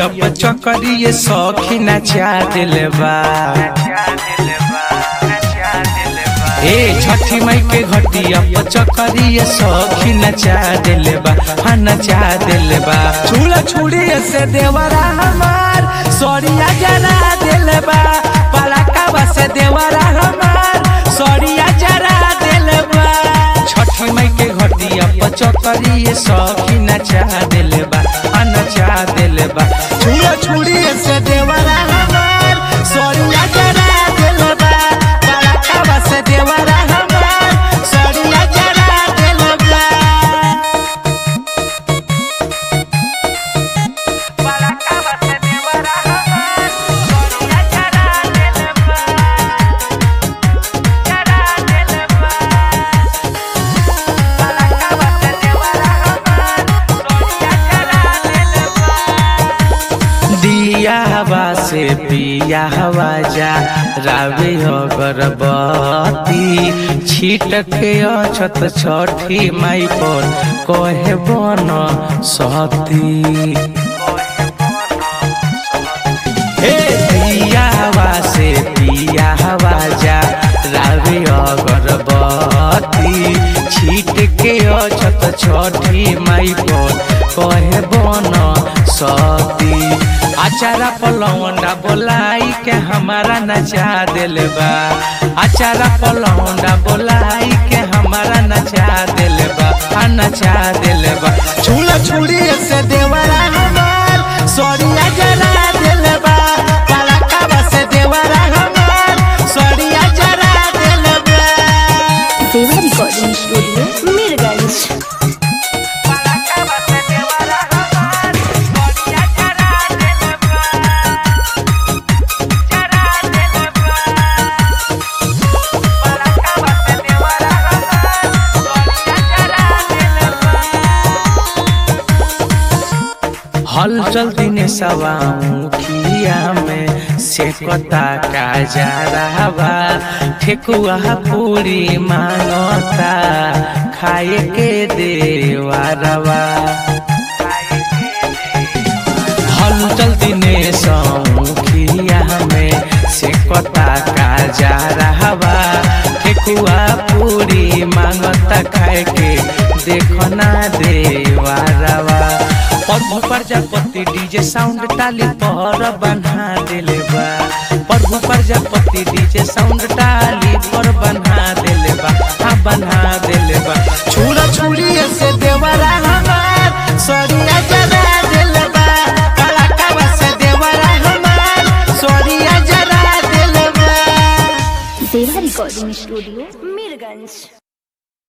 घटिया चकरिए सखी नचा दिल बा ए छठी मई के घटिया चकरिए सखी नचा दिल बा हाँ नचा दिल बा छुड़ा छुड़ी से देवरा हमार सरिया जरा दिल बा पलाका से देवरा हमार सरिया जरा दिल बा छठी मई के घटिया चकरिए सखी नचा दिल बा हाँ नचा दिल बा छुड़ा छुड़ी से देवरा हमार सरिया जरा दिल बा पलाका से देवरा हमार सरिया जरा दिल बा दिया हवा से पिया हवा जा रावे अगरबत्ती छिटके अछत छठी माई पर कहे बन सती हे दिया हवा से पिया हवा जा रावे अगरबत्ती छिटके अछत छठी माई पर कहे बन सती अचारा पलौंडा बोलाई के हमारा नचा दिल बा अचारा पलौंडा बोलाई के हमारा नचा दिल बा हाँ नचा दिल बा छुड़ा छुड़ी से देवरा हमार सरिया जरा दिल बा पलाका से देवरा हमार सरिया जरा दिल बा देवा रिकॉर्डिंग स्टूडियो मीरगंज हलचल दिने सवा मुखिया में सेकता का जा रहा बा ठेकुआ पूरी मांगता खाए के देवा रवा हलचल दिने मुखिया में सेकता का जा रहा बा ठेकुआ पूरी मांगता खाए के देखना देवा रवा प्रभु प्रजापति डीजे साउंड टाली पर बना दिले बा प्रभु प्रजापति डीजे साउंड टाली पर बना दिले बा हाँ बना दिले बा छुड़ा छुड़ी से देवरा हमार सरिया जरा दिल बा कलाकावा से देवरा हमार सरिया जरा दिल बा देवा रिकॉर्डिंग स्टूडियो मीरगंज